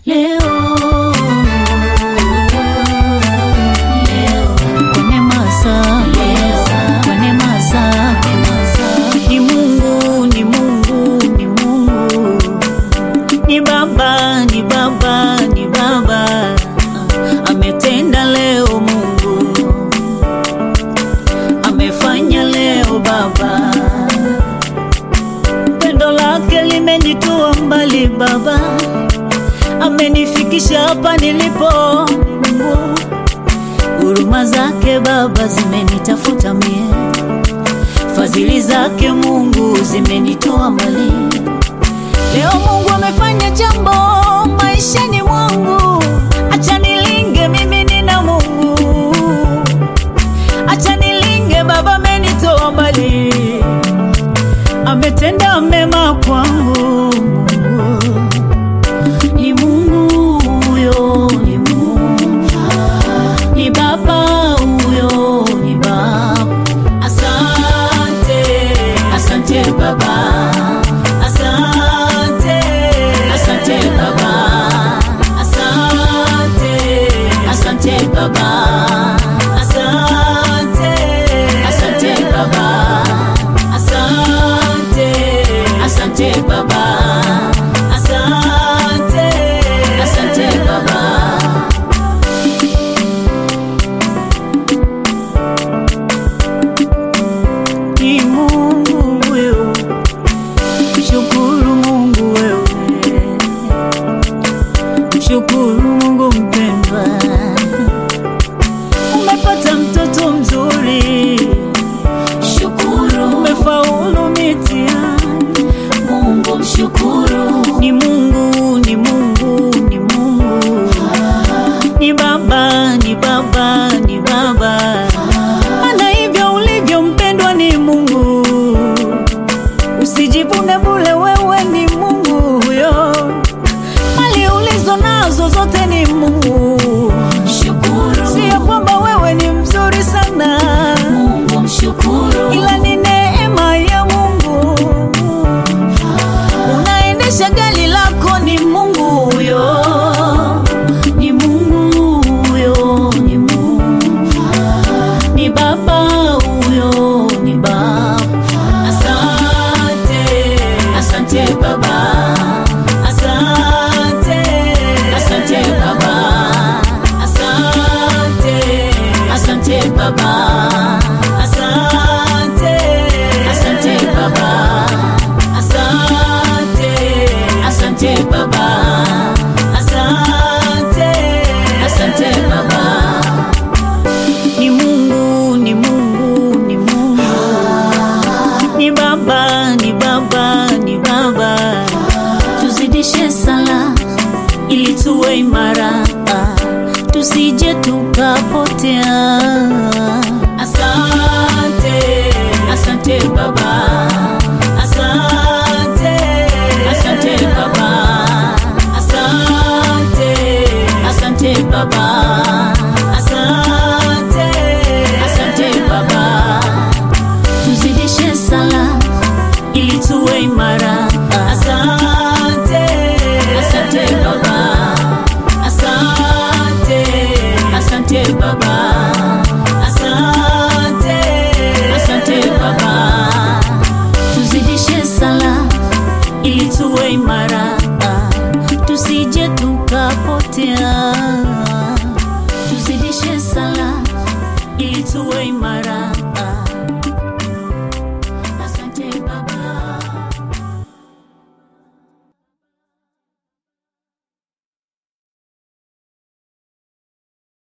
leo leo kwa neema zako kwa neema zako ni Mungu ni Mungu ni Mungu ni Baba ni Baba ni Baba ametenda leo Mungu amefanya leo Baba pendo lake limenitoa mbali Baba amenifikisha hapa nilipo Mungu huruma zake Baba zimenitafuta mie fadhili zake Mungu zimenitoa mbali leo Mungu amefanya jambo maishani mwangu acha nilinge mimi nina Mungu acha nilinge Baba amenitoa mbali ametenda mema kwangu Mungu ni Mungu huyo ni Mungu ni Baba huyo ni Baba asante asante Baba asante asante Baba asante asante Baba asante asante Baba asante asante Baba asante asante Baba ni Mungu wewe, mshukuru Mungu wewe, mshukuru Mungu mpendwa, umepata mtoto mzuri, shukuru, umefaulu mitihani, Mungu mshukuru, ni Mungu, ni Mungu, ni Mungu, ni Baba, ni Baba, ni Baba maana hivyo ulivyo mpendwa ni Mungu, usijivune bule, wewe ni Mungu huyo, mali ulizo nazo zote ni Mungu. Shukuru, sio kwamba wewe ni mzuri sana Mungu, mshukuru, ila ni neema ya Mungu. Unaendesha gari lako ni Mungu huyo, ni Mungu huyo, ni Mungu ni baba huyo ni baba asante asante baba asante asante baba asante asante baba asante asante baba asante asante baba asante asante baba ni Mungu, ni Mungu, ni Mungu, ni Baba, ni Baba, ni Baba. Tuzidishe sala ili tuwe imara, tusije tukapotea. Asante, asante Baba, asante, asante Baba, asante, asante Baba, asante, asante Baba. Tuzidishe sala ili tuwe imara. Asante, asante Baba, asante, asante Baba, asante, asante Baba. Tuzidishe sala ili tuwe imara, tusije tukapotea.